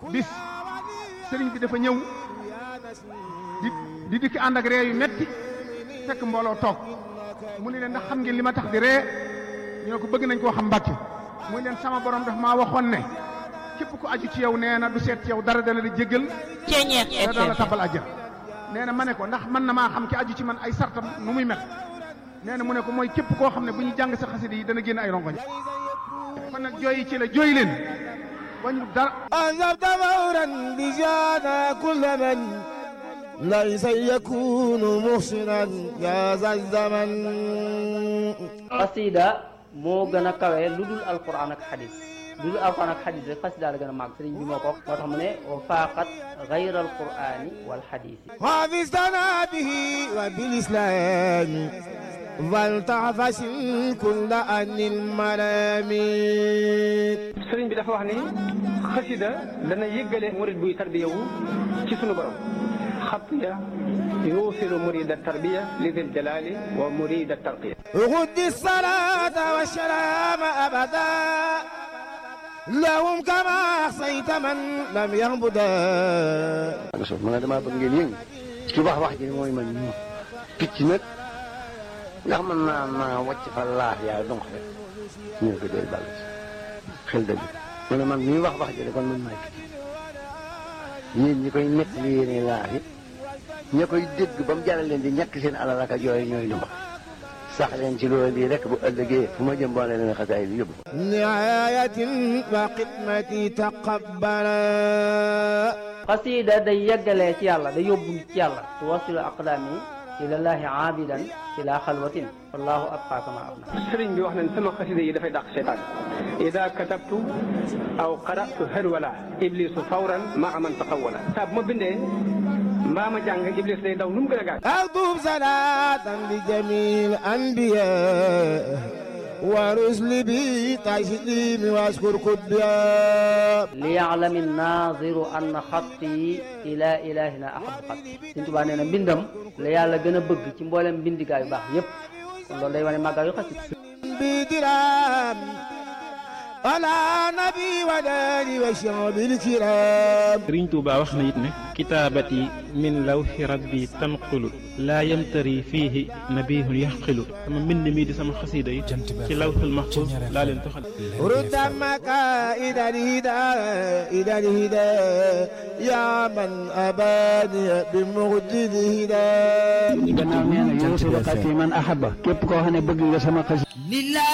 bis sëriñ bi dafa ñëw di di dikk ànd ak ree yu metti fekk mbooloo toog mu ne leen ndax xam ngeen li ma tax di ree ñu ne ko bëgg nañ koo xam mbàkke muy leen sama borom daf maa waxoon ne képp ku aju ci yow nee na du seet ci yow dara dana di jéggal Ceeñeex da dana la tabal àjjana nee na ma ne ko ndax mën na maa xam ki aju ci man ay sartam nu muy mel nee na mu ne ko mooy képp koo xam ne bu ñu jàng sa xasida yi dana génn ay rongoñ kon nag jooyi ci la jooy leen wañu dara أنزلت فورا بجانا كل من ليس يكون محسنا يا ذا الزمن xasida moo gën a kawe lu dul alquran ak xadis lu dul alquran ak xadis rek xasida la gën a màgg sëriñ bi moo ko wax moo tax mu ne wa faaqat gayra alqurani wal xadisi حافظنا به وبالإسلام فلتعفس كل أن الملامين sëriñ bi dafa wax ni xasida dana yëggale murid buy tarbiya wu ci sunu borom xatiya yuusilu murida tarbiya li dil jalali wa murida tarqiya غد الصلاة والسلام أبدا لهم كما أحصيت من لم يعبدا suuf ma ne damaa bëgg ngeen yëngu ci wax wax ji mooy man ñu picc nag ndax mën naa naa wàcc fa laaf yaa donc rek ñu ne ko dee bàll ci xel dëgg mu ne man mii wax wax ji de kon man maay picc yéen ñi koy nekk li yéene laaf yi ña koy dégg ba mu jaral leen di ñàkk seen alal ak a jooy ñooy lu mbax sax leen ci loolu bii rek bu ëllëgee fu ma jëm boole leen xasaay bi yóbbu نعاية وخدمتي تقبلا xasida day yeggalee ci yàlla day yóbbu nit ci yàlla tuwasilu aqdaami ilallahi aabidan ila xalwatin wallahu abqa kama abna sëriñ bi wax nañ sama xasida yi dafay dàq seytaan ida katabtu aw qaratu harwala iblisu fawran maa man taqawala saa bu ma bindee mbaa ma jàng iblis day daw nu mu gën a gaaw أكتب صلاة لجميع الأنبياء ورسل بي تسليم واشكر كبيا liyaalami naziru anna xatti ila ilahina ahab xatti Sëriñ Tuubaa nee na mbindam la yàlla gën a bëgg ci mboolem mbindigaa yu baax yépp kon loolu day wane màggaayu xasida بدرام على نبي وداني وشعب الكرام sëriñ Tuuba wax na it ne kitaabati min lawxi rabbi tanqulu laa yamtari fiihi nabihun yaxqilu sama mbind mii di sama xasiida yi ci lawxul maxfuus laa leen toxal رد مكائد الهدى إلى الهدى يا من أباني بمجد الهدى gannaaw nee na yow si man ahaba képp koo xam ne bëgg nga sama xas